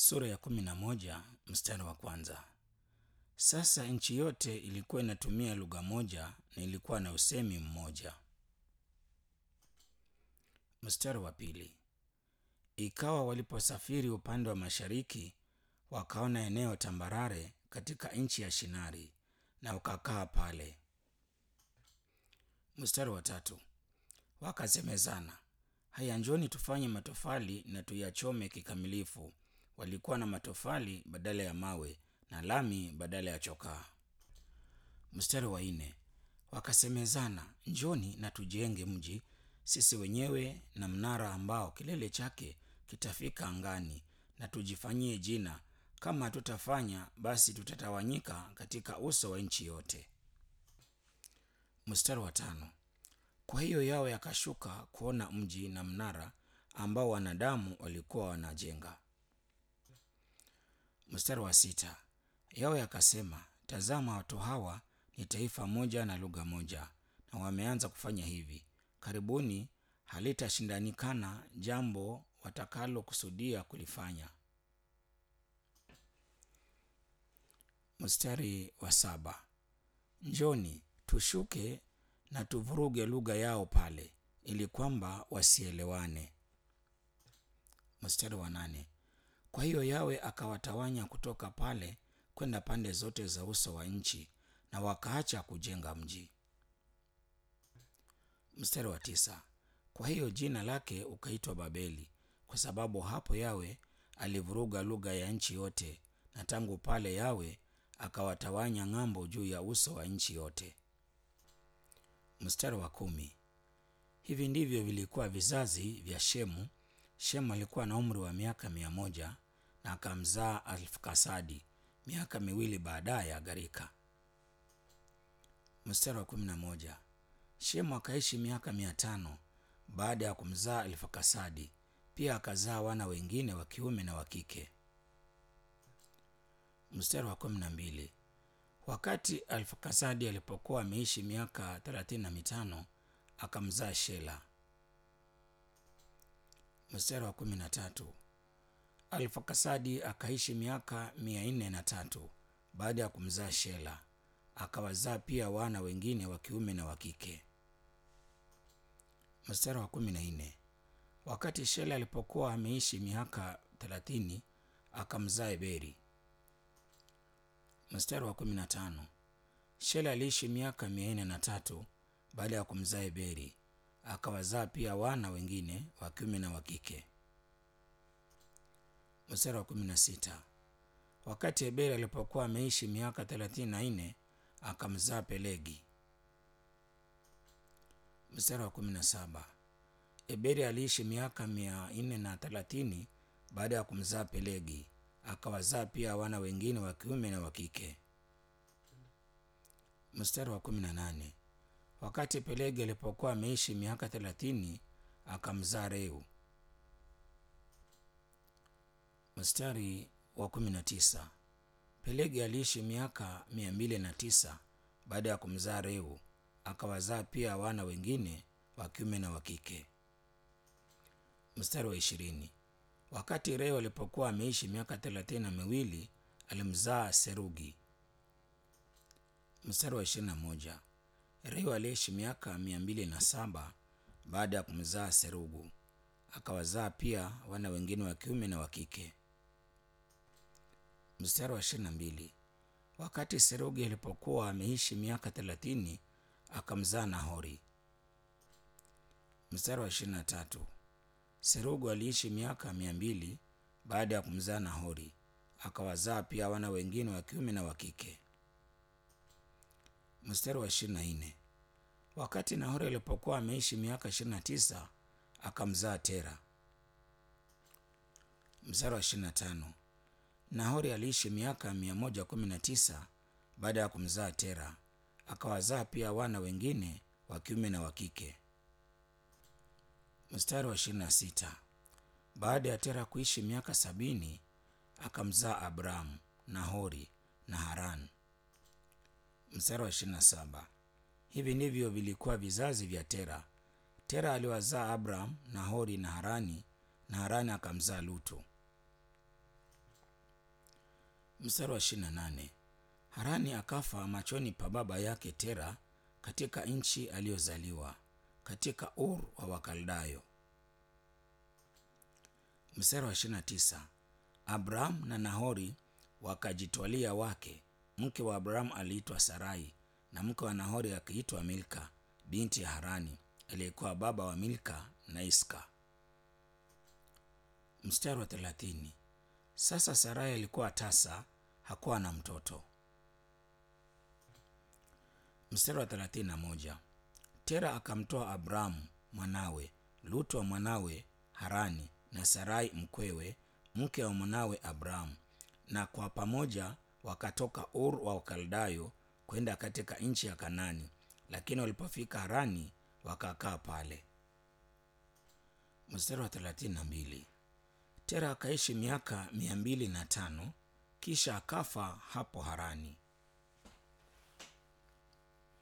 sura ya kumi na moja mstari wa kwanza. Sasa nchi yote ilikuwa inatumia lugha moja na ilikuwa na usemi mmoja. Mstari wa pili. Ikawa waliposafiri upande wa mashariki, wakaona eneo tambarare katika nchi ya Shinari na wakakaa pale. Mstari wa tatu. Wakasemezana, haya, njoni tufanye matofali na tuyachome kikamilifu. Walikuwa na matofali badala ya mawe na lami badala ya chokaa. Mstari wa nne. Wakasemezana, njoni na tujenge mji sisi wenyewe na mnara ambao kilele chake kitafika angani, na tujifanyie jina. Kama hatutafanya basi tutatawanyika katika uso wa nchi yote. Mstari wa tano. Kwa hiyo Yawe yakashuka kuona mji na mnara ambao wanadamu walikuwa wanajenga. Mstari wa sita. Yawe akasema, tazama, watu hawa ni taifa moja na lugha moja, na wameanza kufanya hivi. Karibuni halitashindanikana jambo watakalokusudia kulifanya. Mstari wa saba. Njoni tushuke na tuvuruge lugha yao pale, ili kwamba wasielewane. Mstari wa nane. Kwa hiyo Yawe akawatawanya kutoka pale kwenda pande zote za uso wa nchi, na wakaacha kujenga mji. Mstari wa tisa. Kwa hiyo jina lake ukaitwa Babeli, kwa sababu hapo Yawe alivuruga lugha ya nchi yote, na tangu pale Yawe akawatawanya ng'ambo juu ya uso wa nchi yote. Mstari wa kumi. Hivi ndivyo vilikuwa vizazi vya Shemu. Shemu alikuwa na umri wa miaka mia moja na akamzaa Arfaksadi miaka miwili baadaye agharika. Mstari wa kumi na moja. Shemu akaishi miaka mia tano baada ya kumzaa Arfaksadi, pia akazaa wana wengine wa kiume na wa kike. Mstari wa kumi na mbili. Wakati Arfaksadi alipokuwa ameishi miaka thelathini na mitano akamzaa Shela. Mstari wa kumi na tatu. Arfaksadi akaishi miaka mia nne na tatu baada ya kumzaa Shela, akawazaa pia wana wengine wa kiume na wa kike. Mstari wa kumi na nne. Wakati Shela alipokuwa ameishi miaka thelathini akamzaa Eberi. Mstari wa kumi na tano. Shela aliishi miaka mia nne na tatu baada ya kumzaa Eberi, akawazaa pia wana wengine wa kiume na wa kike. Mstari wa kumi na sita. Wakati Eberi alipokuwa ameishi miaka thelathini na nne akamzaa Pelegi. Mstari wa kumi na saba. Eberi aliishi miaka mia nne na thelathini baada ya kumzaa Pelegi, akawazaa pia wana wengine wa kiume na wa kike. Mstari wa kumi na nane. Wakati Pelegi alipokuwa ameishi miaka thelathini akamzaa Reu. Mstari wa kumi na tisa. Pelegi aliishi miaka mia mbili na tisa baada ya kumzaa Reu, akawazaa pia wana wengine wa kiume na wa kike. Mstari wa ishirini. Wakati Reu alipokuwa ameishi miaka thelathini na miwili alimzaa Serugi. Mstari wa ishirini na moja. Reu aliishi miaka mia mbili na saba baada ya kumzaa Serugu, akawazaa pia wana wengine wa kiume na wa kike. Mstari wa ishirini na mbili. Wakati Serugi alipokuwa ameishi miaka thelathini akamzaa Nahori. Mstari wa ishirini na tatu. Serugu aliishi miaka mia mbili baada ya kumzaa Nahori, akawazaa pia wana wengine wa kiume na wa kike. Mstari wa ishirini na nne. Wakati Nahori alipokuwa ameishi miaka ishirini na tisa akamzaa Tera. Mstari wa ishirini na tano. Nahori aliishi miaka mia moja kumi na tisa baada ya kumzaa Tera, akawazaa pia wana wengine wa kiume na wa kike. Mstari wa ishirini na sita. Baada ya Tera kuishi miaka sabini akamzaa Abramu, Nahori na Haran. Mstari wa ishirini na saba. Hivi ndivyo vilikuwa vizazi vya Tera. Tera aliwazaa Abramu, Nahori na Harani, na Harani akamzaa Lutu. mstari wa ishirini na nane harani akafa machoni pa baba yake tera katika nchi aliyozaliwa katika ur wa wakaldayo mstari wa ishirini na tisa abrahamu na nahori wakajitwalia wake mke wa abrahamu aliitwa sarai na mke wa nahori akiitwa milka binti ya harani aliyekuwa baba wa milka na iska mstari wa thelathini sasa sarai alikuwa tasa hakuwa na mtoto mstari wa thelathini na moja tera akamtoa abrahamu mwanawe lutu wa mwanawe harani na sarai mkwewe mke wa mwanawe abrahamu na kwa pamoja wakatoka ur wa ukaldayo kwenda katika nchi ya kanani lakini walipofika harani wakakaa pale mstari wa thelathini na mbili tera akaishi miaka mia mbili na tano kisha akafa hapo harani